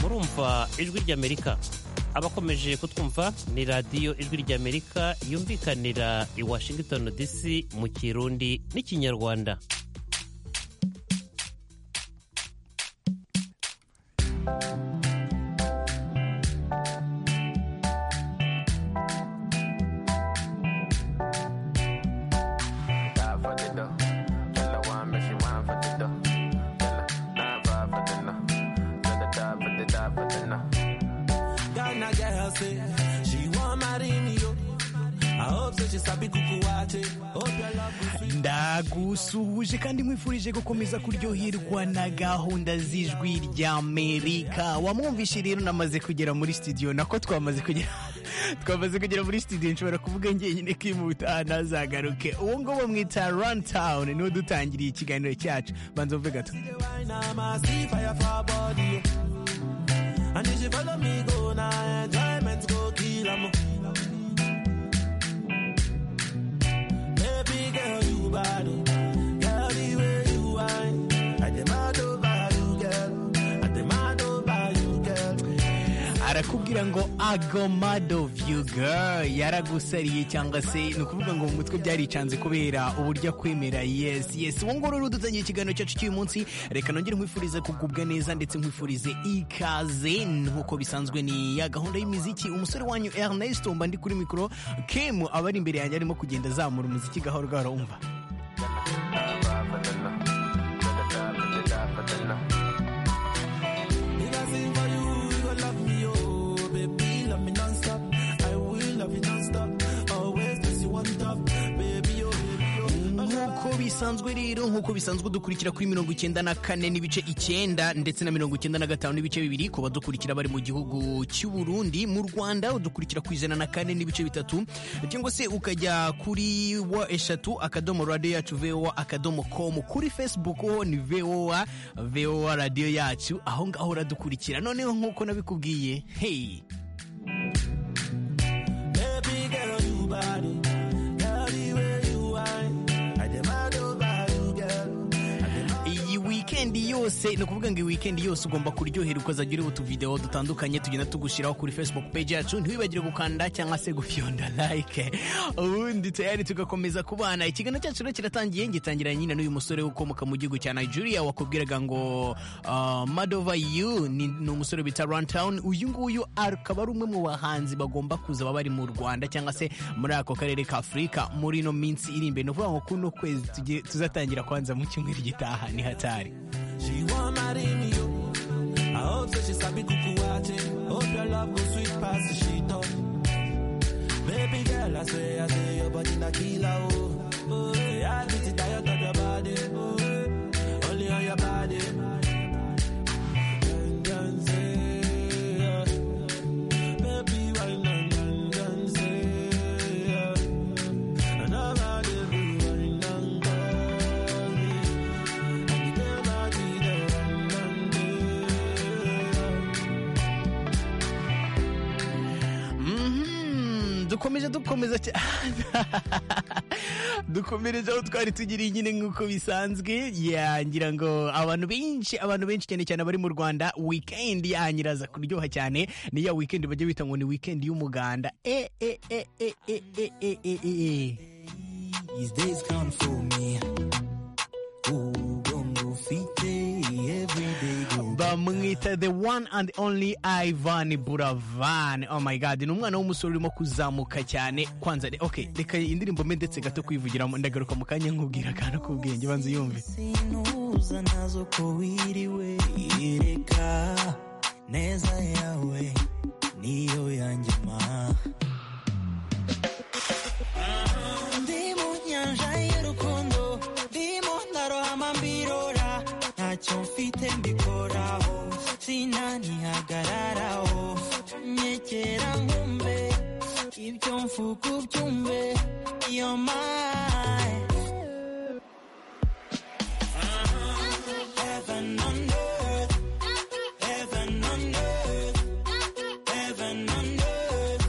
kumva ijwi ry'amerika abakomeje kutwumva ni radiyo ijwi ry'amerika yumvikanira i washington dc mu kirundi n'ikinyarwanda ndagusuhuje kandi nkwifurije gukomeza kuryoherwa na gahunda z'ijwi ry'amerika wamwumvishe rero namaze kugera muri studio nako twamaze kugera twamaze kugera muri studio nshobora kuvuga ngenyine kwimuta ntazagaruke uwo nguwo bamwita run town niwo dutangiriye ikiganiro cyacu banza uve gato And if you follow me, go now, enjoyment go kill em. Baby girl, you bad. Girl, the way you whine. I demand over you, girl. I demand over you, girl. Arakubwira ngo agomado vyu girl yaragusariye cyangwa se ni ukuvuga ngo mu mutwe byaricanze kubera uburyo akwemera yes yes uwo ngoro rudutangiye ikiganiro cyacu cy'uyu munsi reka nongere nkwifurize kugubwa neza ndetse nkwifurize ikaze nk'uko bisanzwe ni ya gahunda y'imiziki umusore wanyu Ernest mba ndi kuri mikoro Kim aba ari imbere yanjye arimo kugenda azamura umuziki gahoro gahoro umva bisanzwe rero nk'uko bisanzwe dukurikira kuri mirongo icyenda na kane n'ibice icyenda ndetse na mirongo icyenda na gatanu n'ibice bibiri ku badukurikira bari mu gihugu cy'u Burundi mu Rwanda udukurikira ku ijana na kane n'ibice bitatu cyangwa se ukajya kuri wa eshatu akadomo radiyo yacu vowa akadomo komu kuri facebook ho ni vowa vowa radiyo yacu aho ngaho uradukurikira noneho nk'uko nabikubwiye heyi yose ni ukuvuga ngo iyi wikendi yose ugomba kuryoherwa ukazajya ureba utuvidewo dutandukanye tugenda tugushyiraho kuri facebook page yacu ntiwibagire gukanda cyangwa se gufyonda like ubundi tayari tugakomeza kubana ikiganiro cyacu rero kiratangiye gitangira nyine n'uyu musore ukomoka mu gihugu cya nigeria wakubwiraga ngo uh, madova yu ni, ni umusore bita runtown uyu nguyu akaba ari umwe mu bahanzi bagomba kuza baba bari mu rwanda cyangwa se muri ako karere ka afurika muri ino minsi iri imbere ni ukuvuga ngo kuno kwezi tuzatangira kwanza mu cyumweru gitaha ni hatari She want marry you. I hope so she sabi kukuwache. Hope your love go sweet past the sheet up. Baby girl, I swear, I say your body na killer, oh. Oh, yeah, I get tired of your body, oh. Only on your body. dukomeje dukomeza dukomereje aho twari tugiriye nyine nk'uko bisanzwe yangira ngo abantu benshi abantu benshi cyane cyane abari mu rwanda wikendi yanyiraza kuryoha cyane ni ya wikendi bajya bita ngo ni wikendi y'umuganda e e e e e e e e e e These days come for me. bamwita the one and only Ivan Buravan oh my god ni umwana w'umusore urimo kuzamuka cyane kwanza ok reka indirimbo mbe ndetse gato kwivugiramo ndagaruka mu kanya nkubwira akantu k'ubwenge banza uyumve sinuza nazo ko wiriwe yereka neza yawe niyo yanjye ma ndi mu nyanja y'urukundo ndimo ndarohama mbirora ntacyo mfite mbikoraho sinanihagararaho nyekera nkumbe ibyo mfuka ubyumve iyo mayi Heaven on earth, heaven on earth, heaven on earth.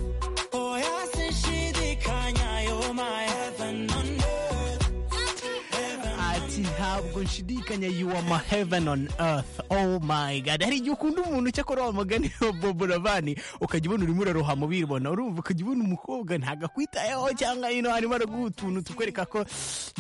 ati ntabwo nshidikanya you are my heaven on earth oh my god hari igihe ukunda umuntu cyakora wa mugani wa bobo ravani ukajya ubona urimo urarohama ubibona urumva ukajya ubona umukobwa ntabwo akwitayeho cyangwa ino harimo araguha utuntu tukwereka ko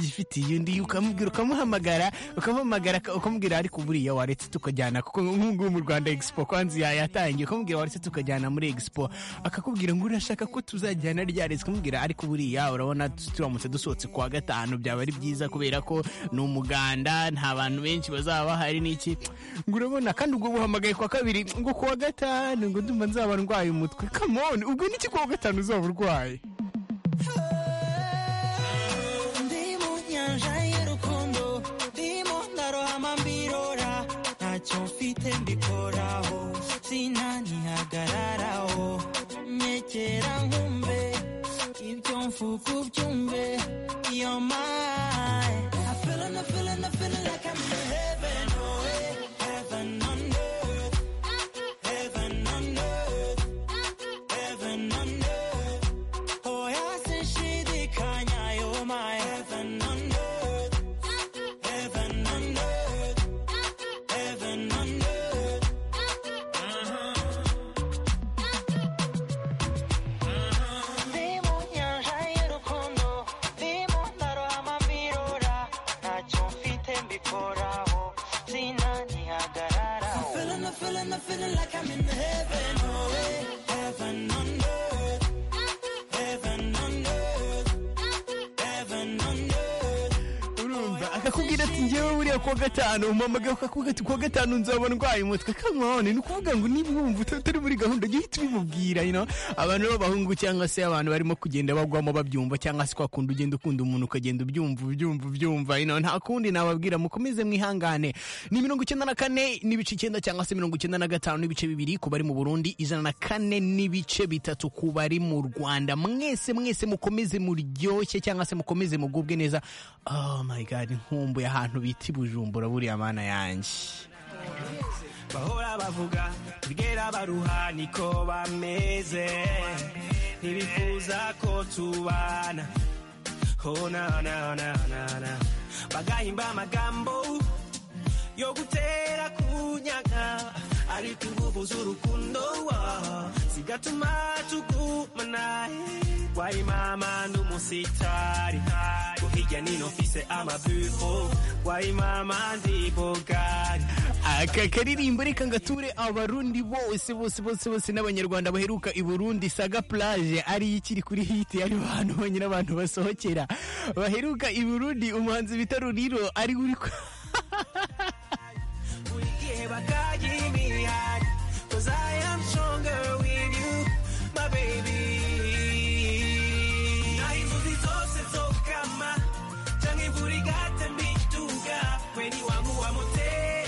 yifitiye undi ukamubwira ukamuhamagara ukamuhamagara ukamubwira ariko buriya waretse tukajyana kuko nk'ubu mu rwanda expo kwanza ya- yatangiye ukamubwira waretse tukajyana muri expo akakubwira ngo urashaka ko tuzajyana ryaretse ukamubwira ariko buriya urabona tu- turamutse dusohotse kwa gatanu byaba ari byiza kubera ko ni umuganda nta bantu benshi bazaba bahari n'iki ngo urabona kandi ubwo buhamagaye kwa kabiri ngo kuwa gatanu ngo ndumva nzaba ndwaye umutwe kamoni ubwo niki kuwa gatanu uzaba urwaye ndi mu nyanja y'urukundo ndimo ndarohama mbirora ntacyo mfite mbikoraho sinanihagararaho nyekera nkumbe ibyo mfuka ubyumve iyo mayi I feelin', I feelin', I feelin' like I'm in heaven, oh, eh. Heaven on earth. Heaven on earth. Heaven on earth. Oyasinshidikanya, you're my heaven on earth. Heaven on earth. Heaven on earth. Ndi mu nyanja y'urukundo, ndimo ndarohama mbirora, ntacyo mfite mbikoraho, sinanihagararaho. I'm feeling, I'm feeling, I'm feeling like I'm in heaven, oh, eh. heaven on earth. Heaven on earth. Heaven on earth. urumva akakubwira ati ngewe buriya kuwa gatanu umamagaye akakubwira ati kuwa gatanu nzaba ndwaye umutwe kamone ni ukuvuga ngo niba wumva uta- utari muri gahunda jya uhita ubimubwira you know? abantu b'abahungu cyangwa se abantu barimo kugenda bagwamo babyumva cyangwa se kwa kundi ugenda ukunda umuntu ukagenda ubyumva ubyumva ubyumva you know? nta kundi nababwira mukomeze mwihangane ni mirongo icyenda na kane n'ibice icyenda cyangwa se mirongo icyenda na gatanu n'ibice bibiri ku bari mu burundi ijana na kane n'ibice bitatu ku bari mu rwanda mwese mwese mukomeze muryoshye cyangwa se mukomeze mugubwe neza oh my god nkumbuye ahantu bita i bujumbura buriya mana yanjye bahora bavuga bwera baruha niko bameze ntibifuza ko tubana oh, na, na, na, na, na. bagahimba amagambo yo gutera kunyaga ariko inguvu z'urukundo wa- zigatuma tugumana wayimama n'umusitari ko hirya nino mfise amabufo wayimama ndi bogari aka karirimbo reka ngature abarundi bose bose bose bose n'abanyarwanda baheruka i burundi saga plage ari ikiri kuri hiti ari ahantu honyine abantu basohokera baheruka i burundi umuhanzi bita ruriro ari uri ku- We give a God, give me heart, Cause I am stronger with you, my baby. Na inzuzi zose zokama, canke imvura igatembiduga, weni wangu wa mutera.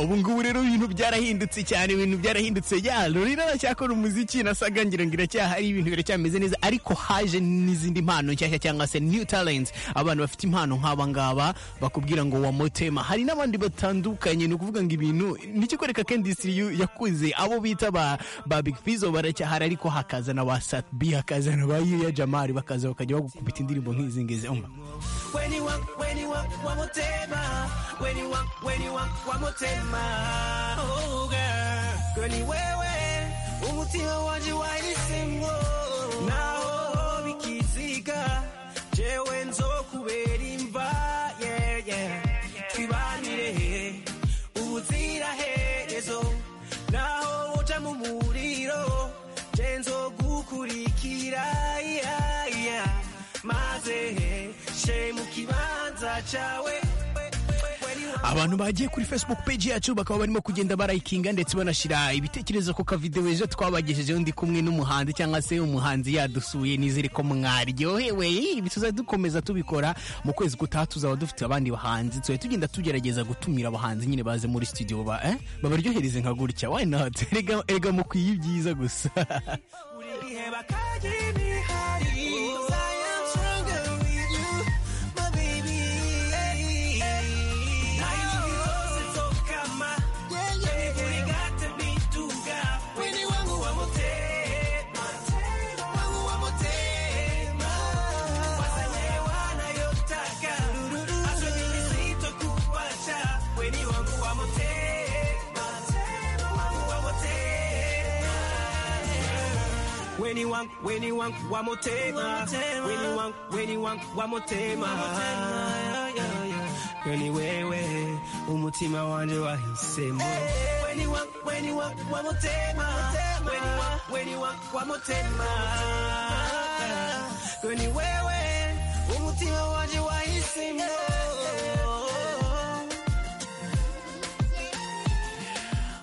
ubu ngubu rero ibintu byarahindutse cyane ibintu byarahindutse ya ruriro aracyakora umuziki nasaga ngira ngo iracyahari ibintu biracyameze neza ariko haje n'izindi mpano nshyashya cyangwa se new talent abantu bafite impano nk'aba ngaba bakubwira ngo wamutema hari n'abandi batandukanye ni ukuvuga ngo ibintu nikikwereka ko industry yu- yakuze abo bita ba ba big fizo baracyahari ariko hakaza na ba sat b hakaza na ba yuya jamari bakaza bakajya bagukubita indirimbo nk'izi ngizi umva When you want, when you want, wa mutema. When you want, when you want, wa mutema. Oh girl, girl ni wewe, umutima wanje wahisemo. Naho bikiziga, jewe nzokubera imva. Yeah, yeah. Twibanire, ubuziraherezo. Naho woja mu muriro, je nzogukurikira. Yeah, yeah. maze she mu kibanza cyawe abantu bagiye kuri facebook page yacu bakaba barimo kugenda barayikinga ndetse banashyira ibitekerezo ku kavidewo ejo twabagejejeho ndi kumwe n'umuhanzi cyangwa se umuhanzi yadusuye nizere ko mwaryohewe ibi tuzajya dukomeza tubikora mu kwezi gutaha tuzaba dufite abandi bahanzi tuzajya tugenda tugerageza gutumira abahanzi nyine baze muri studio ba eh? babaryohereze nka gutya why not erega erega mukwiye ibyiza gusa buri gihe bakajya imihari Thank you. When you want, when you want, one more time. When you want, when you want, one more time. Yeah, yeah, yeah. Girl, ni wewe umutima wanje wahisemo When you want, when you want, one more time. When you want, when you want, one more time. Girl, ni wewe umutima wanje wahisemo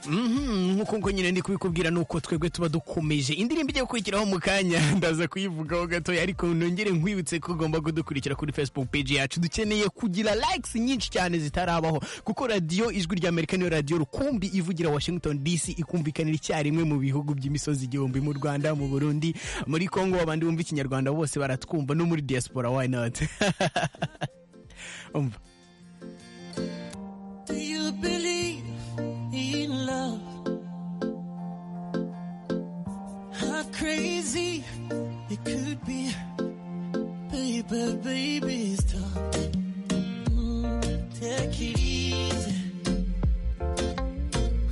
nk'uko ngo nyine ndi kubikubwira ni uko twebwe tuba dukomeje indirimbo ijya gukurikiraho mu kanya ndaza kuyivugaho gatoya ariko nongere nkwibutse ko ugomba kudukurikira kuri facebook page yacu dukeneye kugira likes nyinshi cyane zitarabaho kuko radiyo ijwi rya amerika niyo radiyo rukumbi ivugira washington dc ikumvikanira icyarimwe mu bihugu by'imisozi igihumbi mu rwanda mu burundi muri congo abandi bumva ikinyarwanda bose baratwumva no muri diaspora why not umva Do you believe in love? How crazy it could be, baby, baby, stop. Mm, take it easy,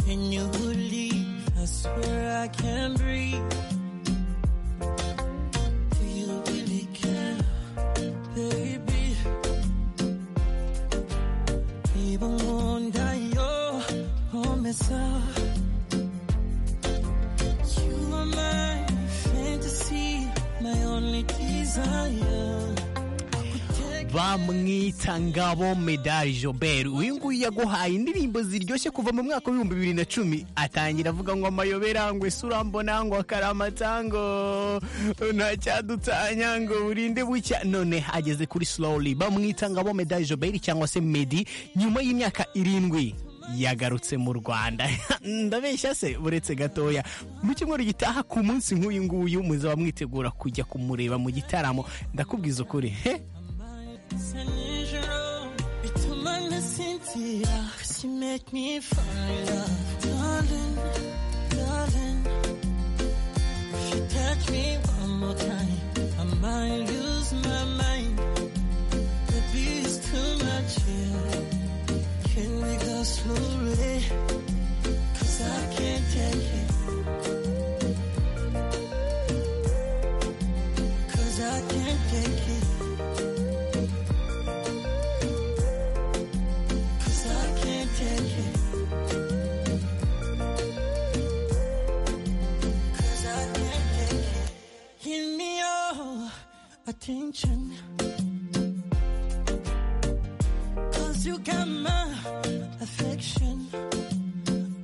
and you will leave. I swear I can breathe. Do you really care, baby? even wonder your promise. You are my fantasy, my only desire. bamwita ngabo medali jobert uyu nguyu yaguhaye indirimbo ziryoshye kuva mu mwaka w'ibihumbi bibiri na cumi atangira avuga ngo amayobera ngo ese urambona ngo akaramata ngo ntacyadutanya ngo burinde bucya none ageze kuri slowly bamwita ngabo medali jobert cyangwa se medi nyuma y'imyaka irindwi yagarutse mu rwanda ndabeshya se uretse gatoya mu cyumweru gitaha ku munsi nk'uyu nguyu muzaba mwitegura kujya kumureba mu gitaramo ndakubwiza ukuri he It's an intro. It's a minor Cynthia. Cause you make me fall in love. Darling, darling. If you touch me one more time, I might lose my mind. The beat's too much here. Can we go slowly? Cause I can't take it. Cause I can't take it. Cause I can't take it. Cause I can't take it. Give me your attention. Cause you got my affection.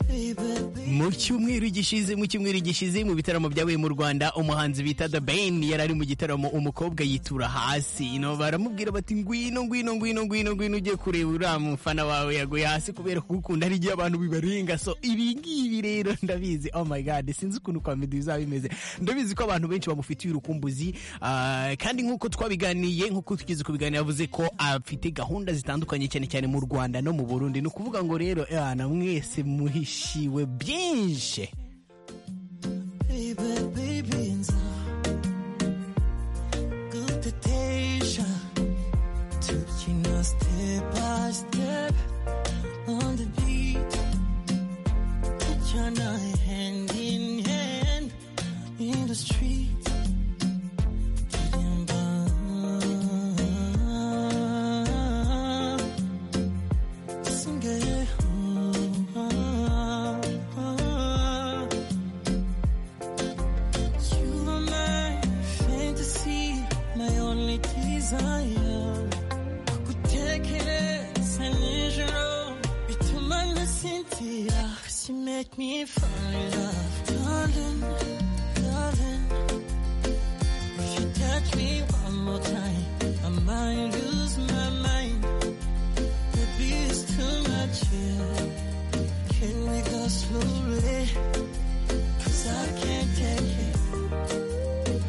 Baby, baby. mu cyumweru gishize mu cyumweru gishize mu bitaramo byabaye mu rwanda umuhanzi bita The Ben yari ari mu gitaramo umukobwa yitura hasi no baramubwira bati ngwino ngwino ngwino ngwino ngwino ujye kureba uriya mufana wawe yaguye hasi kubera kugukunda hari igihe abantu bibarenga so ibi ngibi rero ndabizi oh my god sinzi ukuntu kwa Meddy bizaba bimeze ndabizi ko abantu benshi bamufitiye urukumbuzi ah, kandi nk'uko twabiganiye nk'uko tugeze kubiganira yavuze ko afite gahunda zitandukanye cyane cyane mu rwanda no mu burundi ni ukuvuga ngo rero eh, na mwese muhishiwe byinshi Baby, baby, and so good to taste ya. Taking us step by step on the beat. Trying hand in hand in the street. Getting by. Single. You are my fantasy, my only desire. Cause you make me fall in love, darling, darling. If you touch me one more time, I might lose my mind. The beat's too much here. Can we go slowly? Cause I can't take it.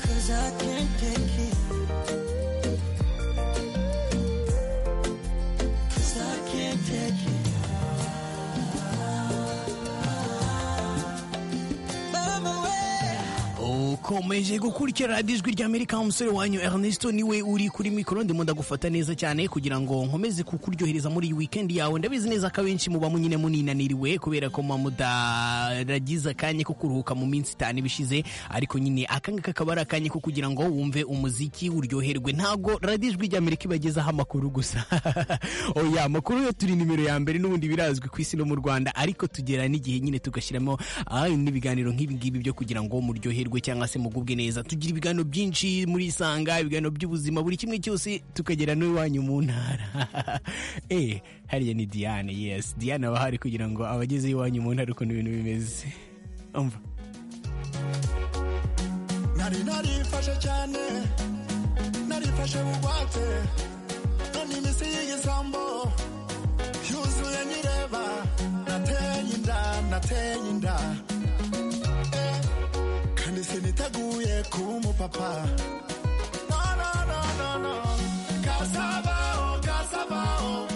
Cause I can't take it. Cause I can't take it. uko mukomeje gukurikira radiyo ijwi ry'amerika umusore wanyu ernesto niwe uri kuri mikoro ndimo ndagufata neza cyane kugira ngo nkomeze kukuryohereza muri iyi wikendi yawe ndabizi neza ko abenshi muba munyine muninaniriwe kubera ko muba mudaragize akanya ko kuruhuka mu minsi itanu ibishize ariko nyine akangaka akaba ari akanya ko kugira ngo wumve umuziki uryoherwe ntabwo radiyo ijwi ry'amerika ibagezaho amakuru gusa oya amakuru yo turi nimero ya mbere n'ubundi birazwi ku isi no mu rwanda ariko tugera n'igihe nyine tugashyiramo ah, n'ibiganiro nk'ibi ngibi byo kugira ngo muryoherwe cyangwa se mugubwe neza tugira ibiganiro byinshi muri isanga ibiganiro by'ubuzima buri kimwe cyose tukagera n'iwanyu mu ntara eh hariya ni diane yes diane aba ahari kugira ngo abageze iwanyu mu ntara ukuntu ibintu bimeze umva nari narifashe cyane narifashe bugwate none iminsi y'igisambo yuzuye nireba nateye inda nateye inda Eh, kandi siniteguye kuba umupapa No, no, no, no, no. Kasabaho, kasabaho.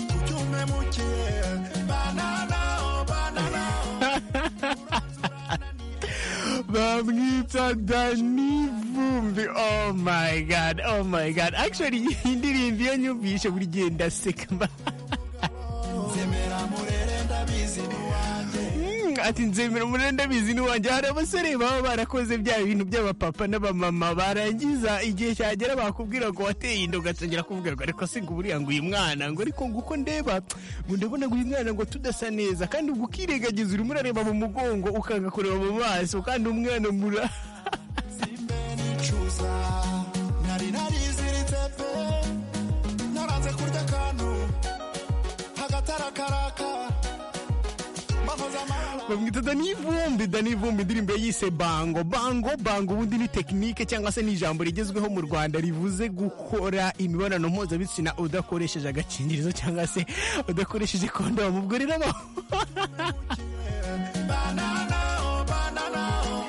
Kucyume mukiye. Bananaho, bananaho. bamwita dani vumbi oh my god oh my god actually iyi ndirimbo iyo nyumvishe buri gihe ndaseka mba- Zemera murere ndabizi ni wanjye. Mm, ati nzemera umuriro ndabizi n'iwanjye hari abasore baba barakoze bya bintu by'abapapa n'abamama barangiza igihe cyagera bakubwira ngo wateye inda ugatangira kuvuga ngo ariko se ngo buriya ngo uyu mwana ngo ariko ngo uko ndeba ngo ndabona ngo uyu mwana ngo tudasa neza kandi ubwo ukirengagiza urimo urareba mu mugongo ukanga kureba mu maso kandi umwana mura Nicuza nari nariziritse pe naranze kurya akantu hagatarakaraka mbahoza amarara bamwita dani vumbi dani vumbi indirimbo ye yise bango bango bango ubundi ni tekinike cyangwa se ni ijambo rigezweho mu rwanda rivuze gukora imibonano mpuzabitsina udakoresheje agakingirizo cyangwa se udakoresheje kondomu ubwo rero aba- banana oh banana oh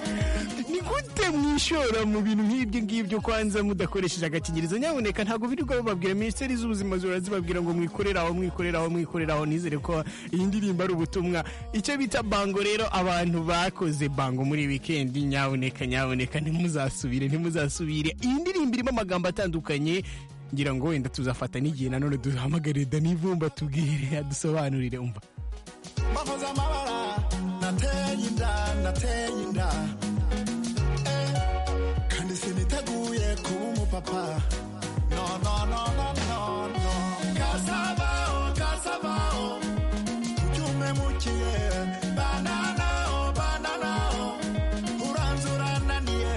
ni gute mwishora mu bintu nk'ibyo ngibyo kwanza mudakoresheje agakingirizo nyamuneka ntabwo birirwa bababwira minisiteri z'ubuzima zihora zibabwira ngo mwikorere aho mwikorere aho mwikorere aho nizere ko iyi ndirimbo ari ubutumwa icyo bita bango rero abantu bakoze bango muri iyi wikendi nyamuneka nyamuneka ntimuzasubire ntimuzasubire iyi ndirimbo irimo amagambo atandukanye ngira ngo wenda tuzafata n'igihe nanone duhamagare dani vumba tubwire adusobanurire umva mbahoza amabara nateye inda nateye inda Eh, kandi siniteguye kuba umupapa no no no no no no kasabaho kasabaho ucyumemukiye bananaho bananaho uranze urananiye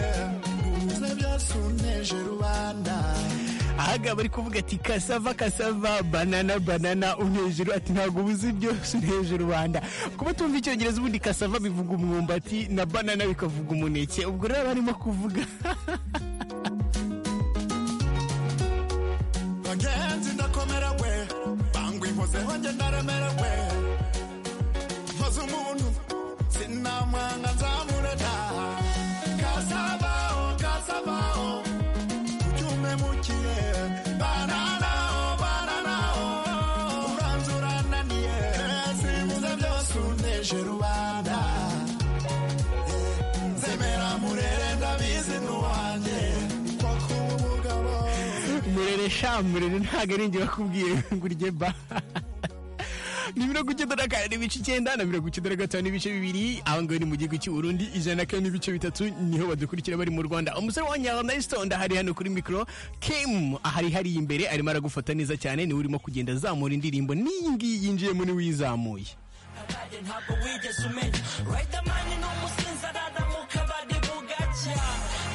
ubuze byasunteje rubanda ahagaba ari kuvuga ati kasava kasava banana banana unejuru ati ntabwo ubuzi byose uneje rubanda kuba tumva icyongereza ubundi kasava bivuga umwumbati na banana bikavuga umuneke ubwo rero barimo kuvuga bagenzi ndakomerewe bangwihozeho nge ndaremerewe nkoze umuntu sinamwanga nzamurera kasabaho kasabaho ucyumemukiye bananaho bananaho uranze urananiye sibuze byose uneje rubanda nzemera murere ndabizi n'uwanjye kuko kuba umugabo murere sha murere ntabwo ari njye bakubwiye ngo urye ba ni mirongo icyenda na kane n'ibice icyenda na mirongo icyenda na gatanu n'ibice bibiri aba ngaba ni mu gihugu cy'u Burundi ijana na kane n'ibice bitatu niho badukurikira bari mu rwanda umusore wa nyarandayisitonda ahari hano kuri mikoro kemu ahari hariya imbere arimo aragufata neza cyane niwe urimo kugenda azamura indirimbo n'iyi ngiyi yinjiyemo niwe uyizamuye kabari ntabwo wigeze umenya Riderman ni umusinzi arara mu kabari bugacya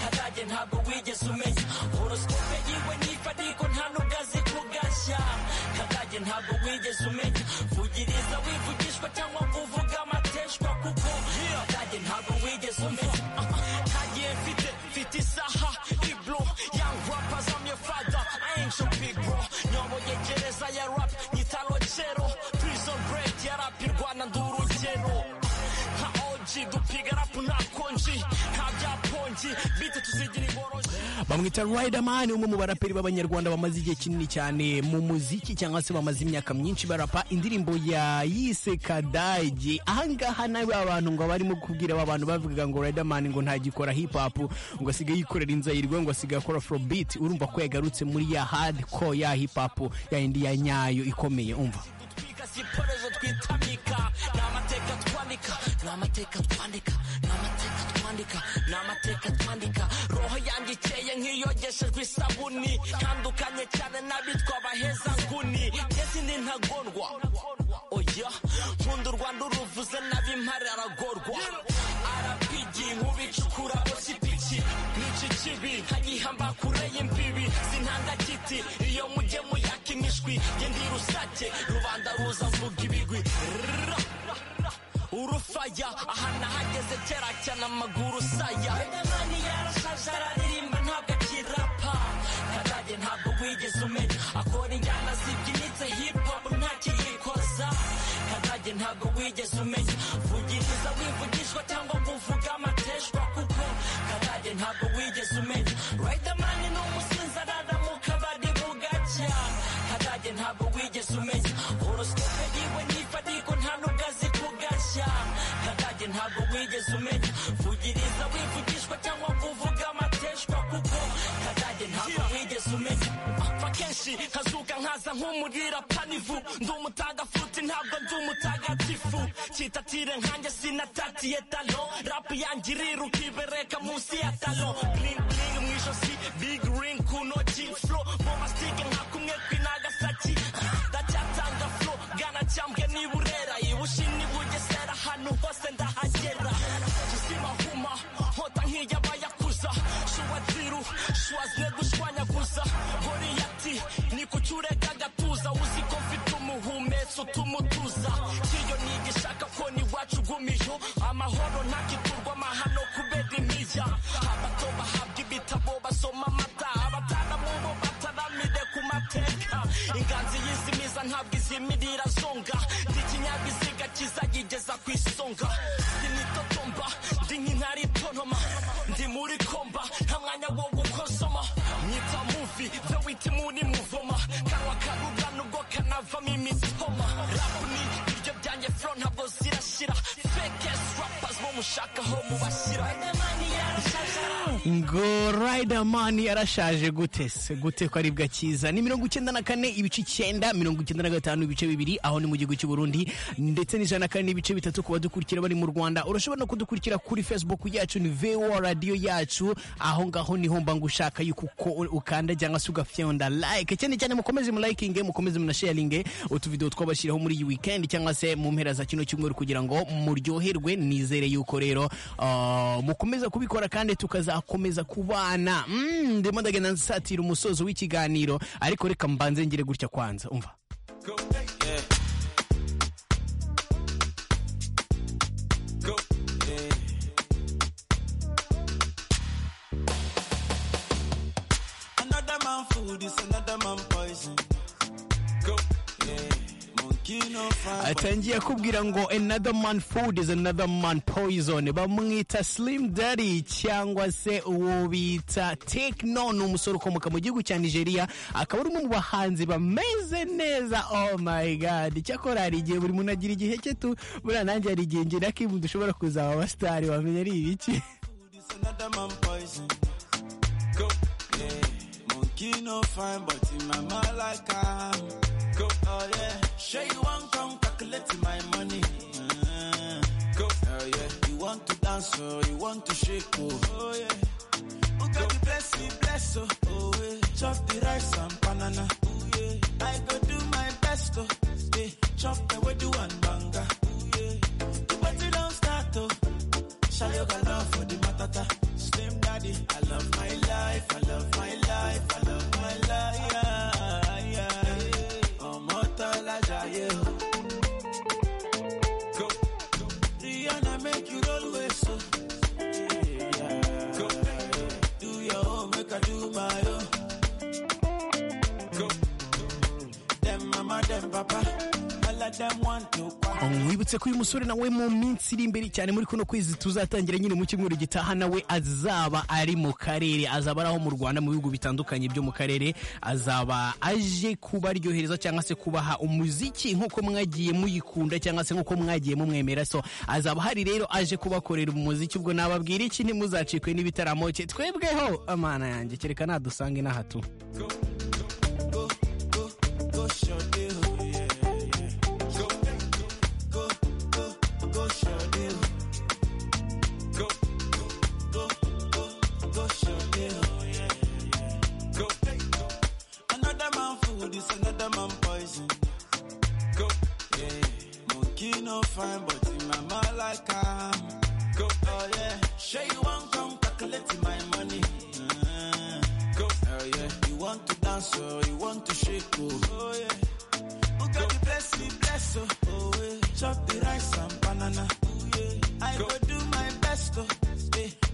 kabari ntabwo wigeze umenya horoscope yiwe nifa ariko nta nubwo azi kugashya kabari ntabwo wigeze umenya vugiriza wivugishwa cyangwa ngo uvuge amateshwa kuko kabari ntabwo wigeze umenya ntagiye mfite mfite isaha iblo young rappers I'm your father I ain't your big bro nyoboye gereza ya rap nyita rocero prison break ya rap irwana ndurugero nka OG dupiga rap nta konji nta bya ponji bite tuzi bamwita Riderman umwe mu baraperi b'abanyarwanda bamaze igihe kinini cyane mu muziki cyangwa se bamaze imyaka myinshi barapa indirimbo ya yise Kadage ahangaha nawe abantu ngo barimo kubwira aba bantu bavuga ngo Riderman ngo ntagikora hip hop ngo asigaye yikorera inzayirwe ngo asigaye akora afrobeat urumva ko yagarutse muri ya hardcore ya hip hop ya indi ya nyayo ikomeye umva twika si iporozo twitamika ni amateka twandika ni amateka twandika ni amateka twandika ni amateka twandika roho yanjye ikeye nk'iyogeshejwe isabuni ntandukanye cyane n'abitwa abaheza nguni ngezi ni ntagondwa oya nkunda u rwanda uruvuze n'ab'impare aragorwa arapigi nkubicukura bosipiki nica ikibi nkagihamba kure y'imbibi sintanga kiti iyo mujye muyaka imishwi nge ndi rusake rubanda ruza mvuga ibigwi Rrrra. urufaya aha nahageze kera cyane amaguru saya Riderman yarashaje araririmba ntabwo akirapa kadage ntabwo wigeze umenya akora injyana zibyinitse hip hop ntakiyikoza kadage ntabwo wigeze umenya vugiriza wivugishwa cyangwa ngo uvuge amateshwa kuko kadage ntabwo wigeze umenya Riderman ni umusinzi arara mu kabari bugacya kadage ntabwo wigeze umenya horoscope yiwe nifadiko nta nubwo azi kugashya kadage ntabwo wigeze umenya vugiriza wivugishwa cyangwa ngo uvuge amateshwa kuko kadage ntabwo wigeze umenya apfa kenshi nkazuka nkaza nk'umurira panivu ndi umutagafuti ntabwo ndi umutagatifu kitatire nkanjye sinatatiye talo rapu yanjye iriruka ibereka munsi ya talo bling bling mu ijosi big ring ku ntoki flow bombastike nka kumwe kw'inagasaki ndacyatanga flow gana cyambwe n'iburera ibushi n'ibugesera ahantu hose ndahagera kizima huma nkota nk'iy'abayakuza shuwa tiru shuwazine gushwanyaguza horiyati ni ku cyureka gatuza uzi ko mfite umuhumetso utumutuza kiyo nigishaka ko ni wacu gumiyo amahoro ntakiturwa amahano kubera imiya abato bahabwa ibitabo basoma amata abatanamu bo bataramire ku mateka inganzi y'izimiza ntabwo izimirira zonga ndi ikinyabiziga kizayigeza ku isonga ndi mitotomba ndi nk'intare itonoma ndi muri komba nta mwanya wo gukosoma mwita muvi byo wita imuni muvoma kanwa karuga nubwo kanavamo imitoma rapu ni ibiryo byanjye fro ntabwo zirashira fekes rappers bo mushakaho mubashyira ngo Riderman yarashaje gute se gute ko aribwa cyiza ni mirongo icyenda na kane ibice icyenda mirongo icyenda na gatanu ibice bibiri aho ni mu gihugu cy'u Burundi ndetse n'ijana na kane n'ibice bitatu ku badukurikira bari mu Rwanda urashobora no kudukurikira kuri Facebook yacu ni VOA radio yacu aho ngaho niho mba ngushaka yuko uko ukanda cyangwa se ugafyonda like cyane cyane mukomeze mu likinge mukomeze munasharinge utuvideo twabashyiraho muri iyi weekend cyangwa se mu mpera za kino cyumweru kugira ngo muryoherwe nizere yuko rero ah, mukomeza kubikora kandi tukazakomeza kubana Mm, ndimo ndagenda nsatira umusozo w'ikiganiro ariko reka mbanze ngire gutya kwanza umva Another man food is another man poison. Go, yeah. Monkey no fun. atangiye akubwira ngo another man food is another man poison bamwita slim daddy cyangwa se uwo bita tekno ni umusore ukomoka mu gihugu cya nigeria akaba ari umwe mu bahanzi bameze neza oh my god cyakora hari igihe buri muntu agira igihe cye tu buriya nanjye hari igihe ngira kibu dushobora kuzaba abasitari wamenya ari ibiki Food is another man poison. Go, yeah. Monkey no fine, but in my mind like I'm. Go, oh yeah. Sure you want come calculate my money. Uh, go, oh yeah. You want to dance, oh, you want to shake, oh, oh yeah. Who got the blessing, bless, oh, oh yeah. Chop the rice and banana, oh yeah. I go do my best, oh, yeah. Chop the wedu and banga, oh yeah. The party don't start, oh. Shall you got love for the matata? Slim daddy, I love my life, I love my life, I love my life. Yeah, yeah. Oh, Motola Jaye. Go. Rihanna make you roll with so. Go. Do your own, make I do my own. Go. mwibutse ko uyu musore nawe mu minsi iri imbere cyane muri kuno kwezi tuzatangira nyine mu cyumweru gitaha nawe azaba ari mu karere azaba ari aho mu rwanda mu bihugu bitandukanye byo mu karere azaba aje kubaryohereza cyangwa se kubaha umuziki nk'uko mwagiye muyikunda cyangwa se nk'uko mwagiye mumwemera so azaba hari rero aje kubakorera umuziki ubwo nababwira iki ntimuzacikwe n'ibitaramo cye twebweho amana yanjye kereka nadusange inaha tu Another man food is another man poison. Go, yeah. Monkey no fine, but in my mind like I'm. Go, oh yeah. Sure you want come calculate my money. Uh, go, oh yeah. You want to dance or you want to shake oh, oh yeah. Who got the bless me, bless oh, oh yeah. Chop the rice and banana. Oh yeah. I go do my best oh, yeah.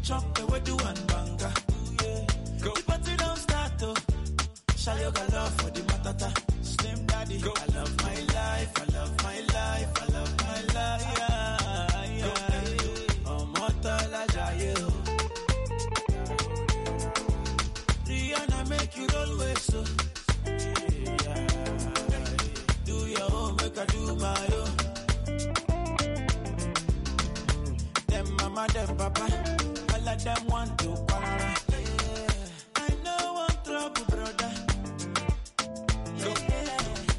Chop the wedu and banga. Oh yeah. Go. The party don't start oh. Shall you got love for the matata? Slim daddy, I love my life, I love my life, I love my life. Yeah, yeah. Oh, mortal, I jaye, oh. Rihanna make you roll with so. Yeah. Do your own, make I do my own. Them mama, them papa, all of them want to quarrel. I know one trouble, brother. Yeah, yeah.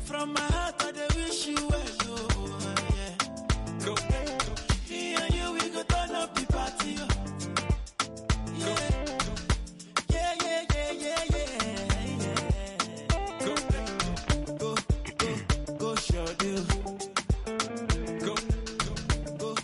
From my heart, I dey wish you well, oh, yeah. Go. Me and you, we go turn up the party, oh. Yeah. Yeah, yeah, yeah, yeah, yeah. Go, go, go, sure do. Go, go,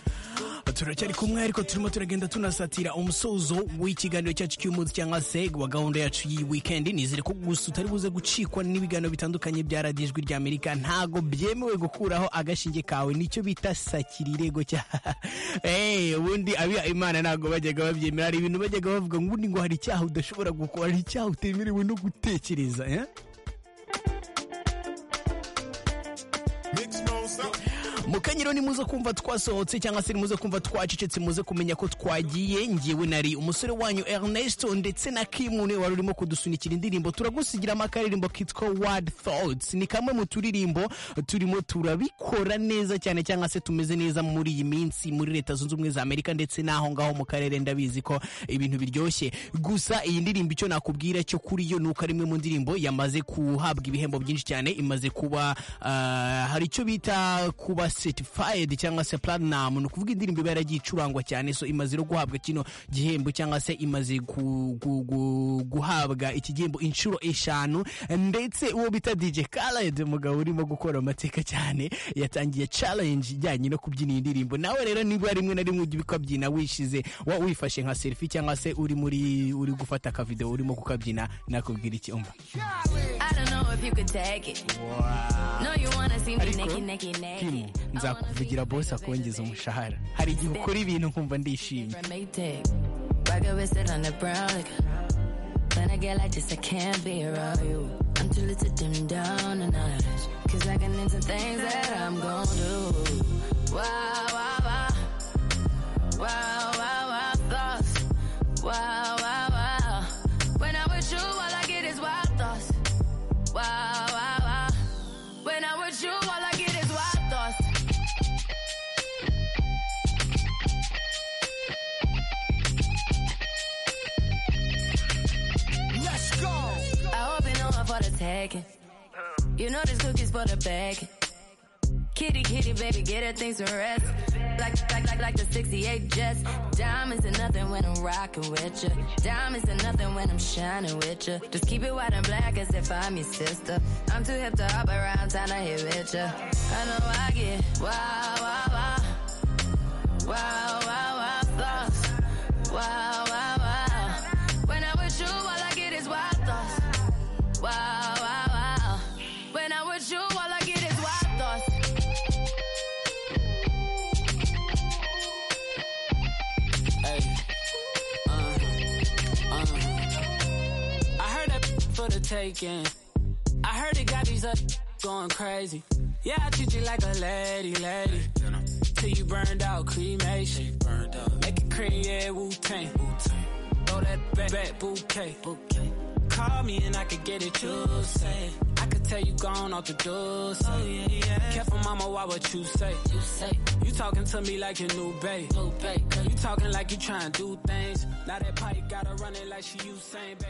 turacyari kumwe ariko turimo turagenda tunasatira umusozo w'ikiganiro cyacu cy'umunsi cyangwa se wa gahunda yacu y'iyi wikendi nizere ko gusa utari buze gucikwa n'ibiganiro bitandukanye bya radiyo ijwi ry'amerika ntago byemewe gukuraho agashinge kawe nicyo bita sakira irego cya Eh, ubundi abiha imana ntago bajyaga babyemera hari ibintu bajyaga bavuga ngo ubundi ngo hari icyaha udashobora gukora hari icyaha utemerewe no gutekereza eh? Makes no sound. mukanyiro ni muze kumva twasohotse cyangwa se ni muze kumva twacecetse muze kumenya ko twagiye ngewe nari umusore wanyu ernesto ndetse na kimune wari urimo kudusunikira indirimbo turagusigira akaririmbo kitwa word thoughts ni kamwe mu turirimbo turimo turabikora neza cyane cyangwa se tumeze neza muri iyi minsi muri leta zunze ubumwe za amerika ndetse n'aho ngaho mu karere ndabizi ko ibintu biryoshye gusa iyi ndirimbo icyo nakubwira cyo kuri yo ni uko ari imwe mu ndirimbo yamaze guhabwa ibihembo byinshi cyane imaze kuba ah, hari icyo bita kuba certified cyangwa se platinum ni ukuvuga indirimbo iba yaragiye icurangwa cyane so imaze no guhabwa kino gihembo cyangwa se imaze gu- gu- gu- guhabwa iki gihembo inshuro eshanu ndetse uwo bita DJ Khaled umugabo urimo gukora amateka cyane yatangiye challenge ijyanye no kubyina iyi ndirimbo nawe rero niba rimwe na rimwe ujya ukabyina wishize wa wifashe nka selfie cyangwa se uri muri uri gufata akavideo urimo kukabyina nakubwira iki umva I don't know if you could take it. No, you wanna see me naked, Ariko, naked, Kim, naked. I wanna be nzakuvugira the boss best of everything. akongeza umushahara hari igihe ukora ibintu nkumva ndishimye From Maytag. Rock it with it on the brown. Like, when I get like this, I can't be around you. I'm too little to dim down and out. Cause I can into things that I'm gon' do. Wow, wow, wow. Wow, wow, wow, thoughts. Wow, wow, wow. When I'm with you, all I get is wild thoughts. Wow, wow, wow. When I'm with you, all I get is wild thoughts. I hope you know I'm for the taking. You know this cookie's for the bag. Kitty, kitty, baby, get her things to rest. Like, like, like, like the 68 Jets. Diamonds are nothing when I'm rocking with ya. Diamonds are nothing when I'm shining with ya. Just keep it white and black as if I'm your sister. I'm too hip to hop around, time to hit with ya. I know I get wow, wow, wow. Wow, wow, wow, thoughts. Wow, wow, wow. When I'm with you, all I get is wild thoughts. Wow, wow, wow. When I'm with you, all I get is wild thoughts. Hey. Uh, uh. I heard that for the taking. I heard it got these up going crazy. Yeah, I treat you like a lady, lady. Till you burned out, cremation. Burned out. Make it cream, yeah, Wu Tang. Throw that back, back bouquet. bouquet. Call me and I could get it, you say. I could tell you gone off the door, say. Oh, yeah, yeah. Careful, mama, why what you say? You say. You talking to me like your new babe. New babe. You talking like you trying to do things. Now that pipe gotta run it like she Usain, babe.